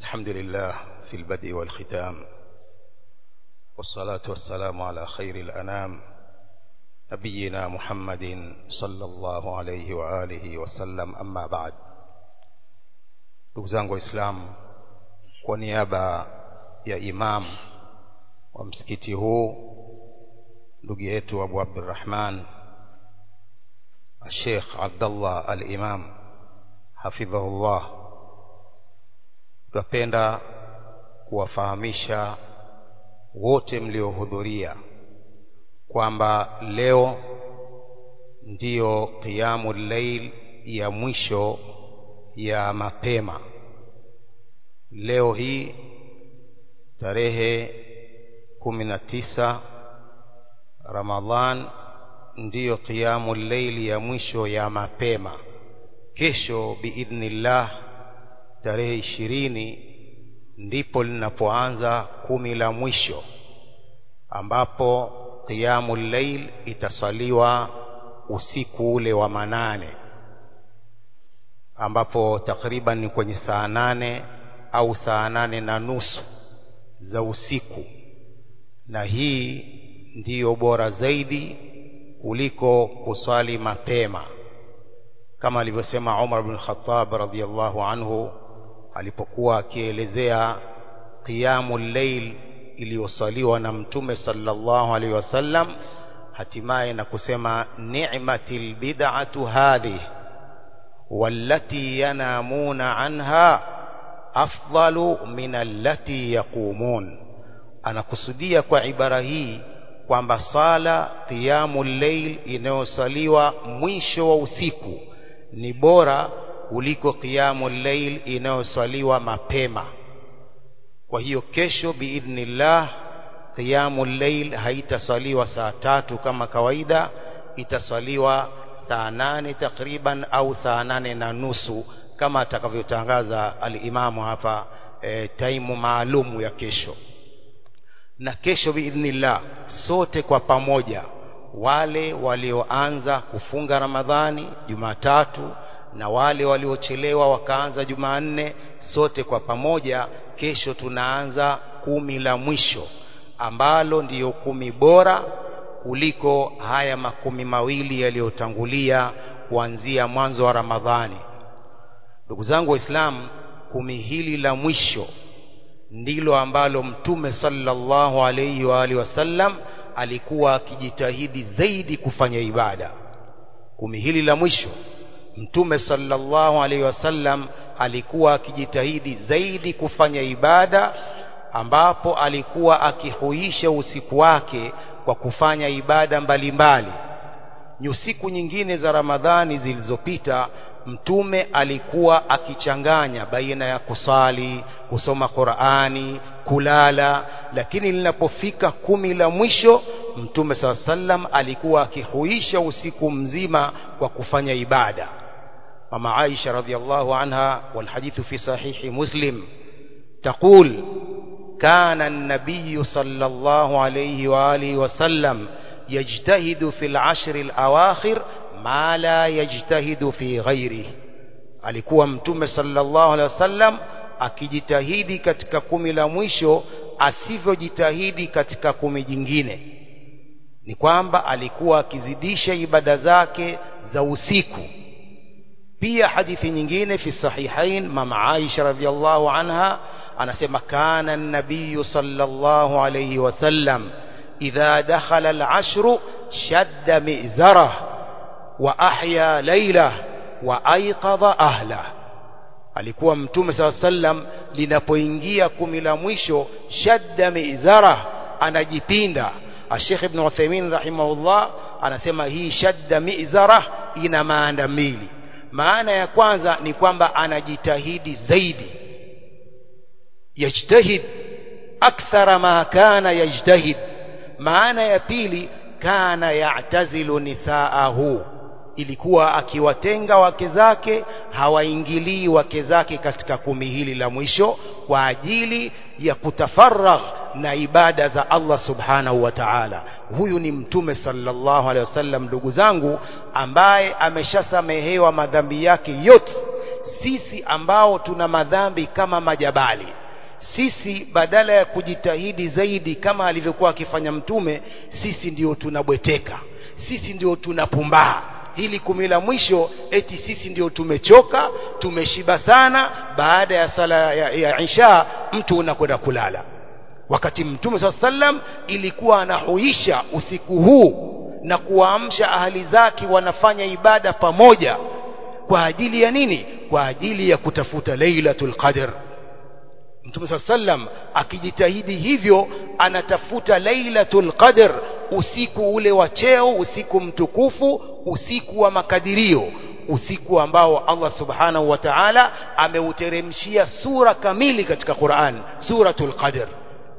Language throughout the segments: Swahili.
الحمد لله في البدء والختام والصلاة والسلام على خير الأنام نبينا محمد صلى الله عليه وآله وسلم أما بعد ndugu zangu waislamu kwa niaba ya imam wa msikiti huu ndugu yetu abu abdurrahman الشيخ عبد الله الإمام حفظه الله tunapenda kuwafahamisha wote mliohudhuria kwamba leo ndiyo qiyamu llail ya mwisho ya mapema leo hii tarehe kumi na tisa Ramadhan ndiyo qiyamu llaili ya mwisho ya mapema kesho biidhnillah tarehe ishirini ndipo linapoanza kumi la mwisho ambapo qiyamu llail itasaliwa usiku ule wa manane ambapo takriban ni kwenye saa nane au saa nane na nusu za usiku na hii ndiyo bora zaidi kuliko kuswali mapema kama alivyosema Umar bin Khattab radhiyallahu anhu alipokuwa akielezea qiyamul layl iliyosaliwa na mtume sallallahu alaihi wasallam hatimaye na kusema ni'matil bid'atu hadhi wallati yanamuna anha afdalu min allati yaqumun anakusudia kwa ibara hii kwamba sala qiyamul layl inayosaliwa mwisho wa usiku ni bora kuliko qiyamul layl inayosaliwa mapema kwa hiyo kesho biidhnillah qiyamul layl haitasaliwa saa tatu kama kawaida itasaliwa saa nane takriban au saa nane na nusu kama atakavyotangaza alimamu hapa e, taimu maalumu ya kesho na kesho biidhnillah sote kwa pamoja wale walioanza kufunga Ramadhani Jumatatu na wale waliochelewa wakaanza Jumanne sote kwa pamoja kesho tunaanza kumi la mwisho ambalo ndiyo kumi bora kuliko haya makumi mawili yaliyotangulia kuanzia mwanzo wa Ramadhani ndugu zangu waislamu kumi hili la mwisho ndilo ambalo mtume sallallahu alayhi wa alihi wasallam alikuwa akijitahidi zaidi kufanya ibada kumi hili la mwisho mtume sallallahu alayhi wasallam alikuwa akijitahidi zaidi kufanya ibada ambapo alikuwa akihuisha usiku wake kwa kufanya ibada mbalimbali nyusiku nyingine za Ramadhani zilizopita mtume alikuwa akichanganya baina ya kusali kusoma Qur'ani kulala lakini linapofika kumi la mwisho mtume saa sallam alikuwa akihuisha usiku mzima kwa kufanya ibada mama Aisha radhiallahu anha والحديث في صحيح مسلم تقول كان النبي صلى الله عليه وآله وسلم يجتهد في العشر الأواخر ma la yajtahidu fi ghairi alikuwa mtume sallallahu alaihi wasallam akijitahidi katika kumi la mwisho asivyojitahidi katika kumi jingine ni kwamba alikuwa akizidisha ibada zake za usiku pia hadithi nyingine fi sahihain mama Aisha radhiallahu anha anasema kana an-nabiy sallallahu alayhi wasallam idha dakhala al-ashru shadda mizarah wa ahya laila wa aiqadha ahla alikuwa mtume saa sallam linapoingia kumi la mwisho shadda mizara anajipinda Sheikh Ibn Uthaymeen rahimahullah anasema hii shadda mizara ina maana mbili maana ya kwanza ni kwamba anajitahidi zaidi yajtahid akthara ma kana yajtahid maana ya pili kana ya'tazilu nisaahu ilikuwa akiwatenga wake zake hawaingilii wake zake katika kumi hili la mwisho kwa ajili ya kutafaragh na ibada za Allah subhanahu wa ta'ala huyu ni mtume sallallahu alaihi wasallam ndugu zangu ambaye ameshasamehewa madhambi yake yote sisi ambao tuna madhambi kama majabali sisi badala ya kujitahidi zaidi kama alivyokuwa akifanya mtume sisi ndio tunabweteka sisi ndio tunapumbaa hili kumi la mwisho eti sisi ndio tumechoka tumeshiba sana baada ya sala ya, ya isha mtu unakwenda kulala wakati mtume saa sallam ilikuwa anahuisha usiku huu na kuwaamsha ahali zake wanafanya ibada pamoja kwa ajili ya nini kwa ajili ya kutafuta lailatul qadr mtume saa sallam akijitahidi hivyo anatafuta lailatul qadr usiku ule wa cheo usiku mtukufu usiku wa makadirio usiku ambao Allah subhanahu wa ta'ala ameuteremshia sura kamili katika Qur'an suratul qadr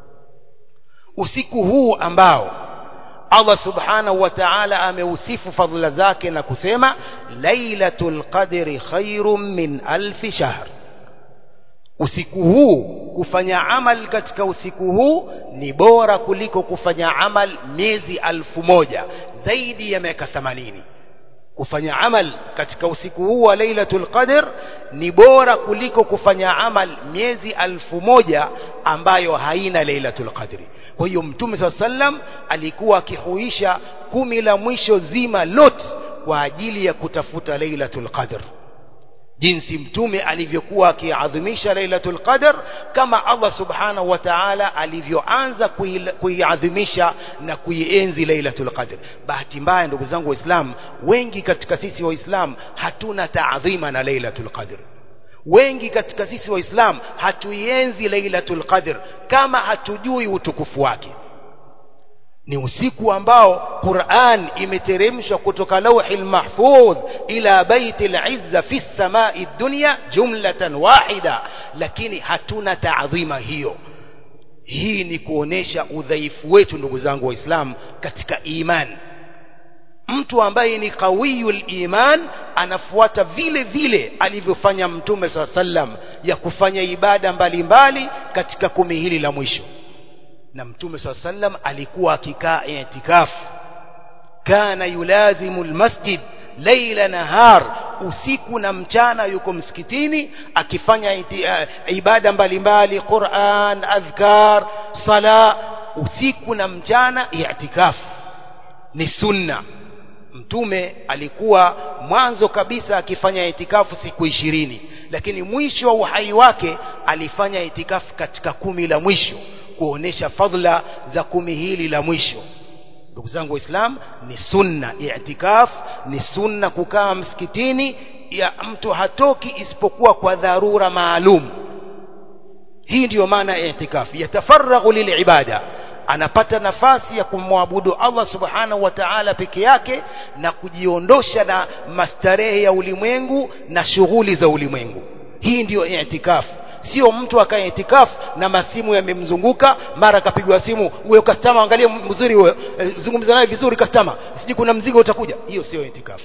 usiku huu ambao Allah subhanahu wa ta'ala ameusifu fadhila zake na kusema lailatul qadri khairum min alfi shahr usiku huu kufanya amal katika usiku huu ni bora kuliko kufanya amal miezi alfu moja zaidi ya miaka 80 kufanya amal katika usiku huu wa lailatul qadr ni bora kuliko kufanya amal miezi alfu moja ambayo haina lailatul qadri kwa hiyo mtume saa sallam alikuwa akihuisha kumi la mwisho zima lote kwa ajili ya kutafuta lailatul qadr jinsi mtume alivyokuwa akiadhimisha lailatul qadr kama Allah subhanahu wa ta'ala alivyoanza kuiadhimisha na kuienzi lailatul qadr bahati mbaya ndugu zangu waislamu wengi katika sisi waislamu hatuna taadhima na lailatul qadr wengi katika sisi waislamu hatuienzi lailatul qadr kama hatujui utukufu wake ni usiku ambao Qur'an imeteremshwa kutoka lauhil mahfudh ila baitil izza fi samai dunya jumlatan wahida lakini hatuna taadhima hiyo hii ni kuonesha udhaifu wetu ndugu zangu waislamu katika imani mtu ambaye ni qawiyul iman anafuata vile vile alivyofanya mtume saa sallam ya kufanya ibada mbalimbali mbali katika kumi hili la mwisho na mtume saa sallam alikuwa akikaa itikafu kana yulazimu almasjid laila nahar usiku na mchana yuko msikitini akifanya iti, uh, ibada mbalimbali Qur'an adhkar sala usiku na mchana i'tikafu ni sunna mtume alikuwa mwanzo kabisa akifanya itikafu siku ishirini lakini mwisho wa uhai wake alifanya itikafu katika kumi la mwisho kuonesha fadhila za kumi hili la mwisho ndugu zangu waislam ni sunna i'tikaf ni sunna kukaa msikitini ya mtu hatoki isipokuwa kwa dharura maalum hii ndiyo maana ya i'tikaf yatafaraghu lilibada anapata nafasi ya kumwabudu Allah subhanahu wa ta'ala peke yake na kujiondosha na mastarehe ya ulimwengu na shughuli za ulimwengu hii ndiyo i'tikafu sio mtu akae itikafu na masimu yamemzunguka mara kapigwa simu huyo customer angalia mzuri huyo e, zungumza naye vizuri customer siji kuna mzigo utakuja hiyo sio itikafu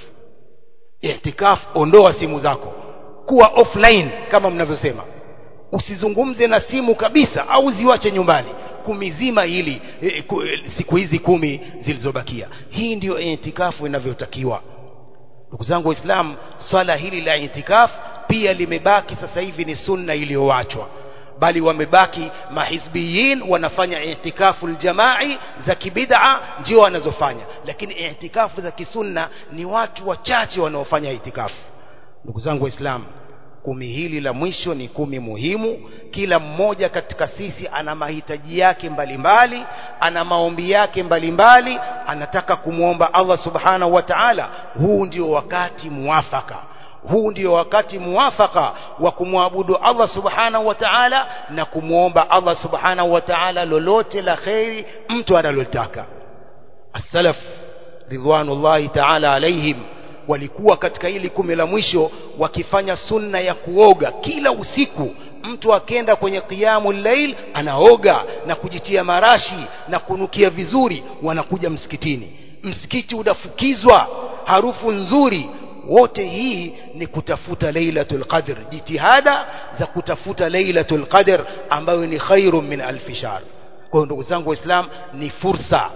itikafu ondoa simu zako kuwa offline kama mnavyosema usizungumze na simu kabisa au ziwache nyumbani kumi zima hili e, ku, e, siku hizi kumi zilizobakia hii ndiyo itikafu inavyotakiwa ndugu zangu waislamu swala hili la itikafu pia limebaki sasa hivi ni sunna iliyowachwa bali wamebaki mahizbiyin wanafanya itikafu aljamai za kibid'a ndio wanazofanya lakini itikafu za kisunna ni watu wachache wanaofanya itikafu ndugu zangu waislamu kumi hili la mwisho ni kumi muhimu kila mmoja katika sisi ana mahitaji yake mbalimbali mbali, ana maombi yake mbalimbali mbali, anataka kumwomba Allah subhanahu wa ta'ala huu ndio wakati muwafaka huu ndio wakati muwafaka wa kumwabudu Allah subhanahu wa ta'ala na kumwomba Allah subhanahu wa ta'ala lolote la khairi mtu analotaka as-salaf ridwanullahi ta'ala alaihim walikuwa katika hili kumi la mwisho wakifanya sunna ya kuoga kila usiku mtu akenda kwenye qiyamul layl anaoga na kujitia marashi na kunukia vizuri wanakuja msikitini msikiti unafukizwa harufu nzuri wote hii ni kutafuta lailatul qadr jitihada za kutafuta lailatul qadr ambayo ni khairum min alf shahr kwa hiyo ndugu zangu waislam ni fursa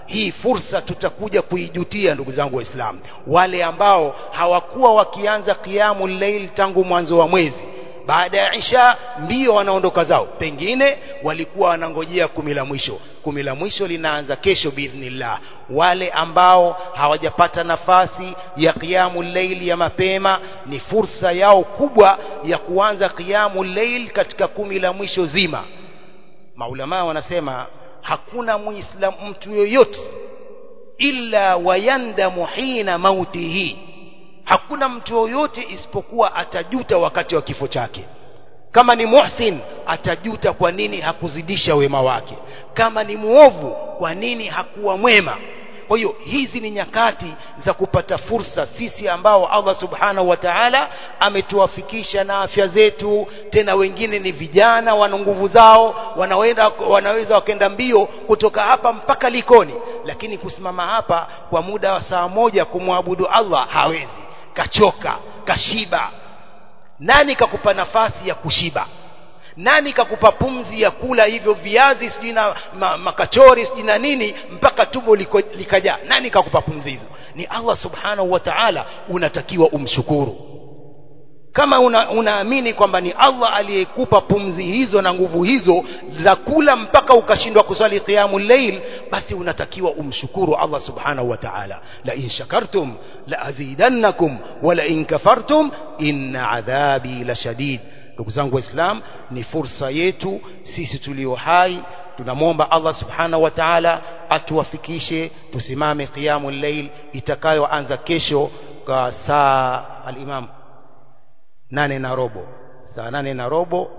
hii fursa tutakuja kuijutia ndugu zangu waislamu wale ambao hawakuwa wakianza qiyamu llail tangu mwanzo wa mwezi baada ya isha mbio wanaondoka zao pengine walikuwa wanangojea kumi la mwisho kumi la mwisho linaanza kesho biidhnillah wale ambao hawajapata nafasi ya qiyamu llail ya mapema ni fursa yao kubwa ya kuanza qiyamu llail katika kumi la mwisho zima maulamaa wanasema hakuna muislam mtu yoyote illa wayandamu hina mautihi hakuna mtu yoyote isipokuwa atajuta wakati wa kifo chake kama ni muhsin atajuta kwa nini hakuzidisha wema wake kama ni muovu kwa nini hakuwa mwema kwa hiyo hizi ni nyakati za kupata fursa sisi ambao Allah subhanahu wa ta'ala ametuwafikisha na afya zetu tena wengine ni vijana wana nguvu zao wanaweza wanaweza wakenda mbio kutoka hapa mpaka likoni lakini kusimama hapa kwa muda wa saa moja kumwabudu Allah hawezi kachoka kashiba nani kakupa nafasi ya kushiba nani kakupa pumzi ya kula hivyo viazi sijui na ma, makachori sijui na nini mpaka tumbo liko, likajaa nani kakupa pumzi hizo ni Allah subhanahu wa ta'ala unatakiwa umshukuru kama una, unaamini kwamba ni Allah aliyekupa pumzi hizo na nguvu hizo za kula mpaka ukashindwa kuswali qiyamul layl basi unatakiwa umshukuru Allah subhanahu wa ta'ala la in shakartum la azidannakum wa la in kafartum inna adhabi la shadid ndugu zangu waislam ni fursa yetu sisi tulio hai tunamwomba Allah subhanahu wa ta'ala atuwafikishe tusimame qiyamul layl itakayoanza kesho kwa saa al-imam nane na robo saa nane na robo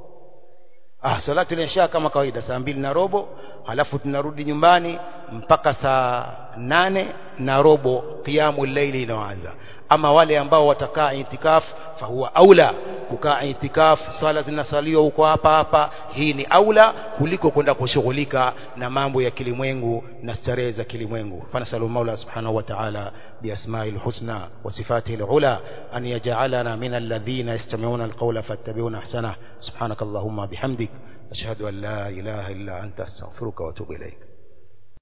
ah salatu al-isha kama kawaida saa mbili na robo halafu tunarudi nyumbani mpaka saa nane na robo qiyamul layli inaanza ama wale ambao watakaa itikaf fahuwa aula kukaa itikaf swala zinasaliwa huko hapa hapa hii ni aula kuliko kwenda kushughulika na mambo ya kilimwengu na starehe za kilimwengu fanasalu maula subhanahu wa ta'ala biasma'i alhusna wa sifatihi alula an yaj'alana min alladhina yastami'una alqawla fattabi'una ahsana subhanakallahumma bihamdik ashhadu an la ilaha illa anta astaghfiruka wa atubu ilayk